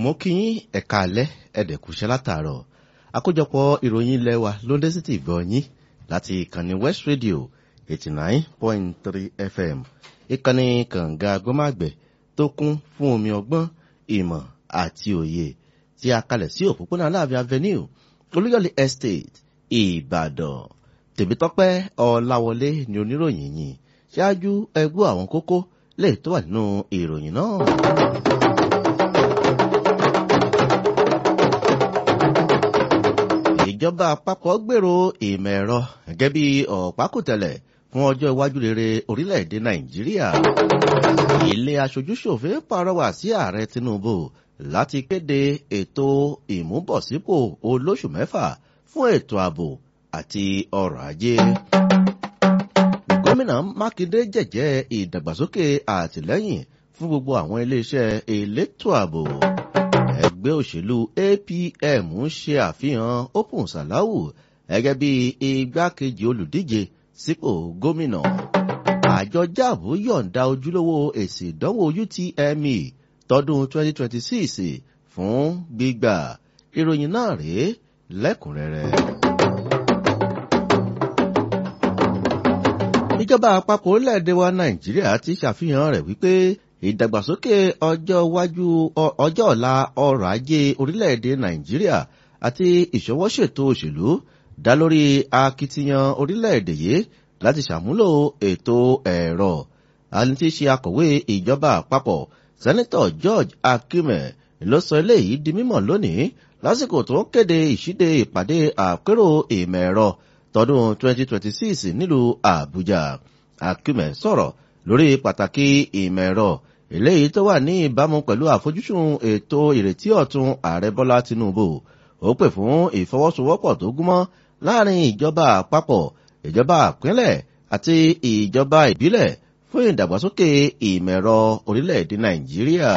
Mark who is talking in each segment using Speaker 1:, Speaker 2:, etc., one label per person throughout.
Speaker 1: mo kí yín ẹ̀ka alẹ́ ẹ̀dẹ̀kùṣẹ́ látàárọ̀ àkójọpọ̀ ìròyìn ilé wa ló dé sí ti gbọ́ yín láti ìkànnì west radio eighty nine point three fm ìkànnì kànga gbọ́màgbẹ̀ tó kún fún omi ọgbọ́n ìmọ̀ àti òye tí a kalẹ̀ sí òpópónà aláàfin avenue olúyọ̀lé estate ìbàdàn tèmítọ́pẹ́ ọláwọlé ni oníròyìn yìí ṣáájú ẹgbọ́ àwọn kókó lè tó wà nínú ìròyìn náà. ìjọba àpapọ̀ gbèrò ìmọ̀ ẹ̀rọ gẹ́gẹ́ bí ọ̀pákùtẹ̀lẹ̀ fún ọjọ́ iwájú rere orílẹ̀-èdè nàìjíríà. ilé aṣojúṣòfin pàrọwà sí ààrẹ tinubu láti kéde ètò ìmúbọ̀sípò olóṣù mẹ́fà fún ètò ààbò àti ọrọ̀ ajé. gómìnà mákindé jẹ̀jẹ́ ìdàgbàsókè àtìlẹ́yìn fún gbogbo àwọn iléeṣẹ́ elétò ààbò ẹgbẹ́ òṣèlú apm ń ṣe àfihàn open salahu gẹ́gẹ́ bí igbákejì olùdíje sípò gómìnà àjọ jáàbù yọ̀ǹda ojúlówó èsì ìdánwò utme tọdún 2026 fún gbígbà ìròyìn náà rèé lẹ́kùnrẹ́rẹ́. ìjọba àpapọ̀ orílẹ̀-èdè wa nàìjíríà ti ṣàfihàn rẹ̀ wípé ìdàgbàsókè ọjọ́ iwájú ọjọ́ ọ̀la ọrọ̀ ajé orílẹ̀-èdè nàìjíríà àti ìṣọwọ́ṣètò òṣèlú dá lórí akitiyan orílẹ̀-èdè yìí láti ṣàmúlò ètò ẹ̀rọ àni tí ṣe akọ̀wé ìjọba àpapọ̀ sẹ́nitọ̀ george akume ló sọ eléyìí di mímọ̀ lónìí lásìkò tó ń kéde ìṣíde ìpàdé àpérò ìmọ̀ ẹ̀rọ tọdún 2026 nílùú àbújá akume sọ̀rọ̀ lórí pàtàkì ìmọ̀ ẹ̀rọ eléyìí tó wà ní ìbámu pẹ̀lú àfojúsùn ètò ìrètí ọ̀tun ààrẹ bọ́lá tinubu ó pè fún ìfọwọ́sowọ́pọ̀ tó gúnmọ́ láàrin ìjọba àpapọ̀ ìjọba àpínlẹ̀ àti ìjọba ìbílẹ̀ fún ìdàgbàsókè ìmọ̀ ẹ̀rọ orílẹ̀-èdè nàìjíríà.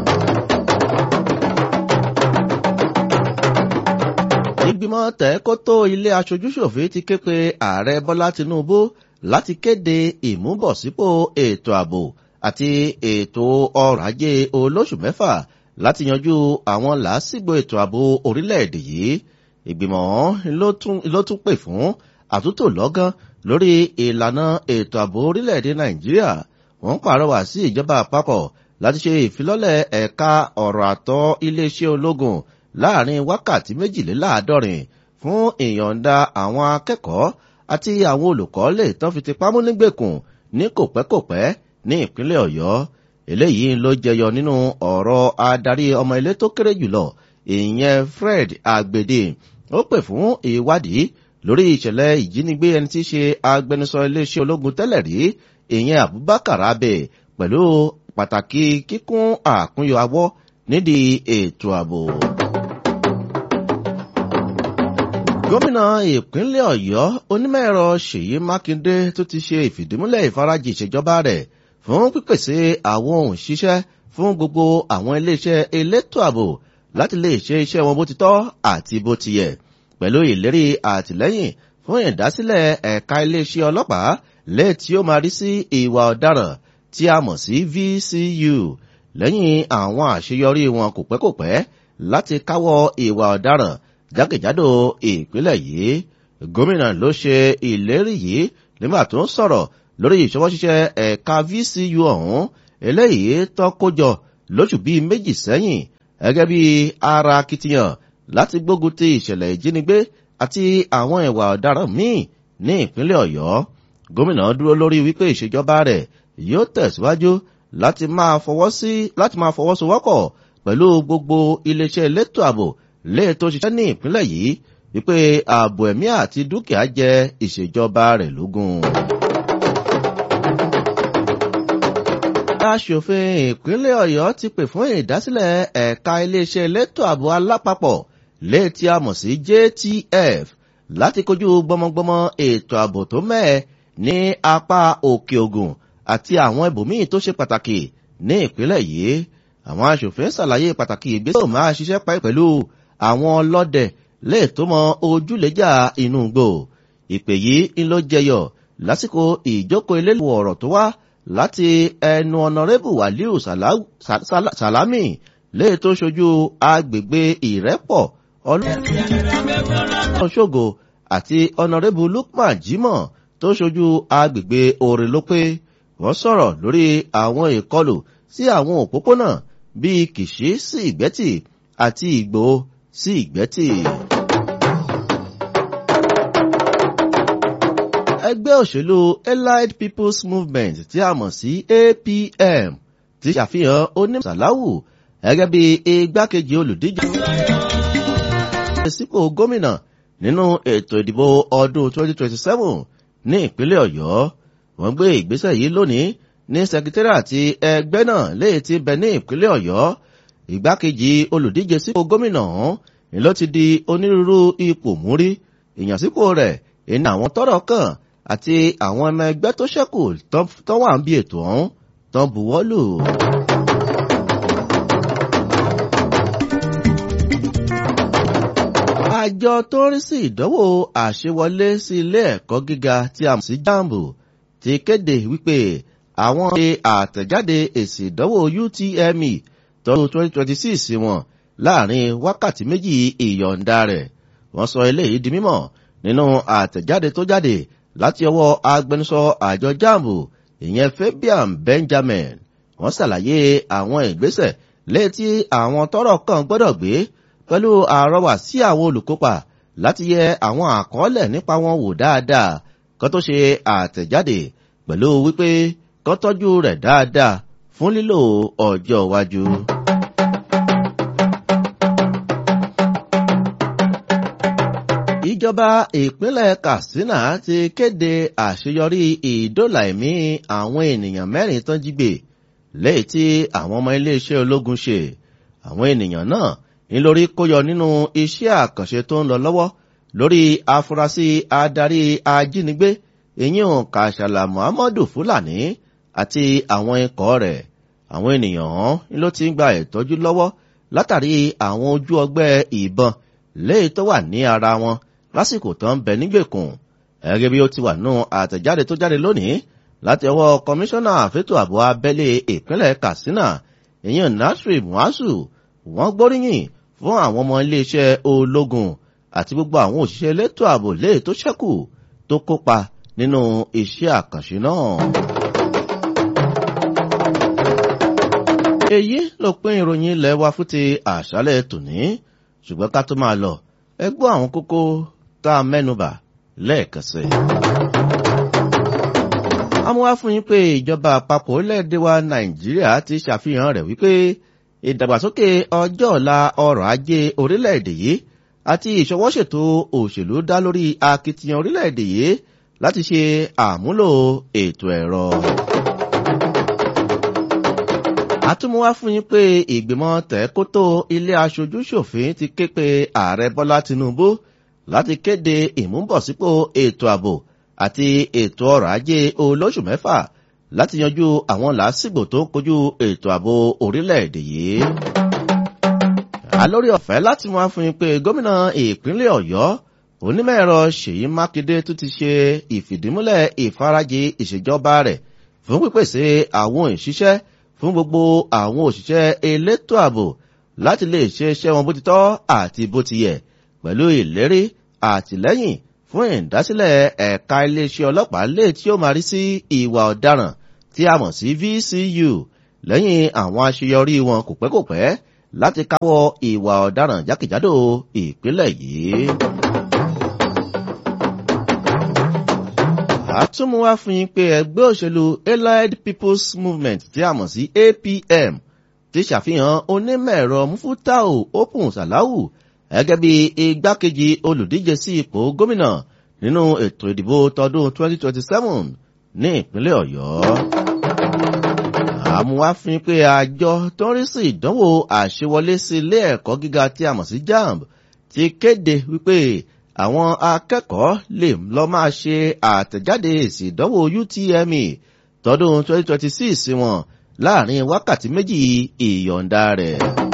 Speaker 1: ìgbìmọ̀ tẹ̀kótó ilé aṣojúṣòfin ti ké pe ààrẹ bọ́lá tinubu láti kéde ìmúbọ̀sípò ètò ààbò àti ètò ọrọ̀ ajé olóṣù mẹ́fà láti yanjú àwọn làásìgbò ètò ààbò orílẹ̀-èdè yìí ìgbìmọ̀ ló tún pè fún àtúntò lọ́gán lórí ìlànà ètò ààbò orílẹ̀-èdè nàìjíríà wọ́n pàrọwà sí ìjọba àpapọ̀ láti ṣe ìfilọ́lẹ̀ ẹ̀ka ọ̀rọ̀ àtọ́ iléeṣẹ́ ológun láàrin wákàtí méjìléláàádọ́rin fún ìyọ̀ǹda àwọn akẹ́kọ̀ọ́ àti àwọn olùkọ́ lè tán fi ti pamọ́ nígbèkùn ní kòpẹ́kòpẹ́ ní ìpínlẹ̀ ọ̀yọ́ eléyìí ló jẹyọ nínú ọ̀rọ̀ adarí ọmọ ilé tó kéré jùlọ ìyẹn fred agbede ó pè fún ìwádìí lórí ìṣẹ̀lẹ̀ ìjínigbé ẹni tí í ṣe agbẹnusọ iléeṣẹ́ ológun tẹ́lẹ̀ rí ìyẹn abubakar abe pẹ̀lú pàtàkì kíkún àkúnyọ awọ́ nídìí ètò ààbò. gómìnà ìpínlẹ̀ ọ̀yọ́ onímọ̀-ẹ̀rọ ṣèyí mákindé tó ti ṣe ìfìdímúlẹ̀ ìfarajì ìṣèjọba rẹ̀ fún pípèsè àwọn ohun ṣiṣẹ́ fún gbogbo àwọn iléeṣẹ́ elétò ààbò láti lè ṣe iṣẹ́ wọn bó ti tọ́ àti bó ti yẹ pẹ̀lú ìlérí àtìlẹ́yìn fún ìdásílẹ̀ ẹ̀ka iléeṣẹ́ ọlọ́pàá lẹ́ẹ̀ tí ó máa rí sí ìwà ọ̀daràn tí a mọ̀ sí vcu lẹ́yìn àwọn àṣeyọrí wọn kò pẹ́ kò pẹ́ láti káwọ́ ìwà ọ̀daràn jákèjádò ìpínlẹ̀ yìí gómìnà ló ṣe ìlérí yìí nígbà tó ń sọ̀rọ̀ lórí ìṣọwọ́ṣiṣẹ́ ẹ̀ka vcu ọ̀hún eléyìí tó kójọ lóṣù bíi méjì sẹ́yìn gẹ́gẹ́ bí ara akitiyan láti gbógun ti ìṣẹ̀lẹ̀ ìjínigbé àti àwọn ìwà ọ̀daràn míì ní ìpínlẹ̀ ọ̀yọ́ gómìnà dúró lórí wípé ìṣèjọba rẹ̀ yóò tẹ̀síwájú láti máa fọwọ́ sí láti máa fọwọ́sowọ́pọ̀ pẹ̀lú gbogbo iléeṣẹ́ elétò ààbò lè tó ṣiṣẹ́ ní ìpínlẹ̀ yìí wípé ààbò ẹ̀mí àti dúkìá jẹ́ ìṣèjọba rẹ̀ lógún. aṣòfin ìpínlẹ̀ ọ̀yọ́ ti pè fún ìdásílẹ̀ ẹ̀ka iléeṣẹ́ elétò ààbò alápapọ̀ létí a mọ̀ sí jtf láti kojú gbọmọgbọmọ ètò ààbò tó mẹ́ẹ̀ ní apá òkè ògùn àti àwọn ibòmíì tó ṣe pàtàkì ní ìpínlẹ̀ yìí àwọn aṣòfin ṣàlàyé pàtàkì ìgbésẹ̀ máa ṣiṣẹ́ pẹ̀lú àwọn ọlọ́dẹ lè tó mọ ojúlẹ́jà inú gbò ìpè yìí ń ló jẹyọ lásìkò ìjókòó elélu ọ̀rọ̀ tó wá láti ẹnu ọ̀nàrẹ́bù wàlíù sàlámì léè tó ṣojú agbègbè ìrẹ́pọ̀ ọlọ́ṣọ́gò àti ọ̀nàrẹ́bù lukman jimoh tó ṣojú agbègbè òrèlópé wọ́n sọ̀rọ̀ lórí àwọn ìkọlù sí àwọn òpópónà bíi kìṣí sí ìgbẹ́tì àti ìgbò sí ìgbẹ́tì. ẹgbẹ́ òṣèlú allied people's movement tí a mọ̀ sí apm ti ṣàfihàn onímọ̀sálàwù gẹ́gẹ́ bí igbákejì olùdíje sípò gómìnà nínú ètò ìdìbò ọdún 2027 ní ìpínlẹ̀ ọ̀yọ́ wọ́n gbé ìgbésẹ̀ yìí lónìí ní sẹkítẹ́rì àti ẹgbẹ́ náà léè ti bẹ ní ìpínlẹ̀ ọ̀yọ́ ìgbákejì olùdíje sípò gómìnà ọ̀hún ni ló ti di onírúurú ipò múrí ìyànsípò rẹ̀ ìní àwọn tọ́rọ̀ kàn àti àwọn ọmọ ẹgbẹ́ tó ṣẹ́kù tó wà ń bí ètò ọ̀hún tán buwọ́ lù. àjọ tó ń rí sí ìdánwò àṣewọlé sí ilé ẹ̀kọ́ gíga tí a mọ̀ sí jambu ti kéde wípé àwọn ṣe àtẹ̀jáde èsì ìdánwò utme tọdún 2026 wọn láàrin wákàtí méjì ìyọ̀ǹda rẹ̀ wọ́n sọ eléyìí di mímọ̀ nínú àtẹ̀jáde tó jáde láti ọwọ́ agbẹnusọ àjọ jambu ìyẹn fabian benjamin wọ́n ṣàlàyé àwọn ìgbésẹ̀ létí àwọn tọ́rọ̀ kan gbọ́dọ̀ gbé pẹ̀lú àrọwà sí àwọn olùkópa láti yẹ àwọn àkọọ́lẹ̀ nípa wọn wò dáadáa kó tó ṣe àtẹ̀jáde pẹ̀lú wípé kó tọ́jú rẹ̀ dáadáa fún lílò ọjọ́ iwájú. ìjọba ìpínlẹ̀ katsina ti kéde àṣeyọrí ìdólà ẹ̀mí àwọn ènìyàn mẹ́rin tán jí gbé lẹ́yìn tí àwọn ọmọ iléeṣẹ́ ológun ṣe àwọn ènìyàn náà ńlórí kóyọ nínú iṣẹ́ àkànṣe tó ń lọ lọ́wọ́ lórí afurasí adarí ajínigbé ìyín kàṣàlà muhammadu fulani àti àwọn ikọ̀ rẹ̀ àwọn ènìyàn ọ̀hún ló ti ń gba ìtọ́jú lọ́wọ́ látàrí àwọn ojú ọgbẹ́ ìbọn léyìí tó wà ní ara wọn lásìkò tó ń bẹ nígbèkùn ẹgẹ́ bí ó ti wà nù àtẹ̀jáde tó jáde lónìí láti ọwọ́ kọmíṣánná àfẹ́tò ààbò abẹ́lé ìpínlẹ̀ katsina ìyẹn nasri muazu wọ́n gbóríyìn fún àwọn ọmọ iléeṣẹ́ ológun àti gbogbo àwọn òṣìṣẹ́ elétò ààbò léè tó ṣẹ́kù tó kópa nínú iṣẹ́ àkànṣe náà. èyí ló pín ìròyìn ilẹ̀ wa fún ti àṣálẹ̀ tòní ṣùgbọ́n ká tó máa lọ ẹ gbọ́ àwọn kókó tá a mẹ́nubà lẹ́ẹ̀kan sí i. amúwá fún yín pé ìjọba àpapọ̀ orílẹ̀-èdè wa nàìjíríà ti ṣàfihàn rẹ̀ wípé ìdàgbàsókè ọjọ́ ọ̀la ọrọ̀ ajé orílẹ̀-èdè yìí àti ìṣọwọ́ṣètò òṣèlú dá lórí akitiyan orílẹ̀-èdè yìí láti ṣe àmúlò ètò ẹ̀rọ. àtúmọ̀wá fún yín pé ìgbìmọ̀ tẹ̀kótó ilé aṣojú-ṣòfin ti ké pe ààrẹ bọ́lá tinubu láti kéde ìmúbọ̀sípò ètò ààbò àti ètò ọrọ̀ ajé olóṣù mẹ́fà láti yanjú àwọn làásìgbò tó ń kojú ètò ààbò orílẹ̀-èdè yìí. alórí ọ̀fẹ́ láti wá fún yín pé gómìnà ìpínlẹ̀ ọ̀yọ́ onímọ̀-ẹ̀rọ ṣèyí mákindé tún ti ṣe ìfìdímúlẹ̀ ìfarajì ìṣèjọba rẹ̀ fún pípèsè àwọn ìṣiṣẹ́ fún gbogbo àwọn òṣìṣẹ́ elétò ààbò láti lè ṣe iṣẹ́ wọn bó ti tọ́ àti bó ti yẹ pẹ̀lú ìlérí àtìlẹ́yìn fún ìdásílẹ̀ ẹ̀ka iléeṣẹ́ ọlọ́pàá lè tí ó máa rí sí ìwà ọ̀daràn tí a mọ̀ sí vcu lẹ́yìn àwọn àṣeyọrí wọn kò pẹ́ kò pẹ́ láti káwọ́ ìwà ọ̀daràn jákèjádò ìpínlẹ̀ yìí. àtúmọ̀wá fún yín pé ẹgbẹ́ òṣèlú allied people's movement tí a mọ̀ sí apm ti ṣàfihàn onímọ̀-ẹ̀rọ mufutau open salahu gẹ́gẹ́ bí igbákejì olùdíje sí ipò gómìnà nínú ètò ìdìbò tọdún 2027 ní ìpínlẹ̀ ọ̀yọ́. àmúwáfin pé àjọ tó ń rí sí ìdánwò àṣewọlé sí ilé ẹ̀kọ́ gíga tí a mọ̀ sí jamb ti kéde wípé àwọn akẹ́kọ̀ọ́ lè lọ máa ṣe àtẹ̀jáde èsì ìdánwò utme tọdún 2026 wọn láàrin wákàtí méjì ìyọ̀ǹda rẹ̀.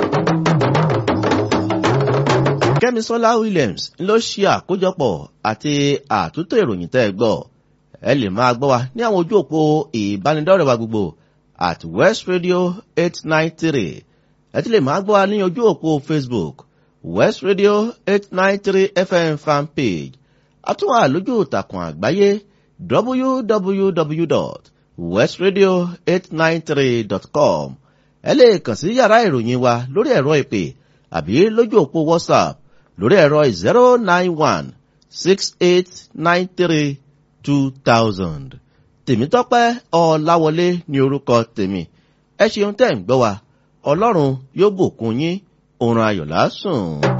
Speaker 1: kẹ́misọ́lá williams ló ṣe àkójọpọ̀ àti àtúntò ìròyìn tẹ́ ẹ gbọ́ ẹ lè máa gbọ́ wa ní àwọn ojú òpó ìbánidọ́rẹ̀ wa gbogbo at west radio eight nine three ẹ ti lè máa gbọ́ wa ní ojú òpó facebook west radio eight nine three fm fan page àtúwà lójú ìtàkùn àgbáyé www.westradio893.com ẹ lè kàn sí yàrá ìròyìn wa lórí ẹ̀rọ ìpè àbí lójú òpó whatsapp lórí ẹ̀rọ zero nine one six eight nine three two thousand tèmítọ́pẹ́ ọ̀làwọlé ní orúkọ tèmi ẹ ṣeun tẹ́ ń gbọ́ wa ọlọ́run yóò bùkún yín òun ayọ̀ lásùn.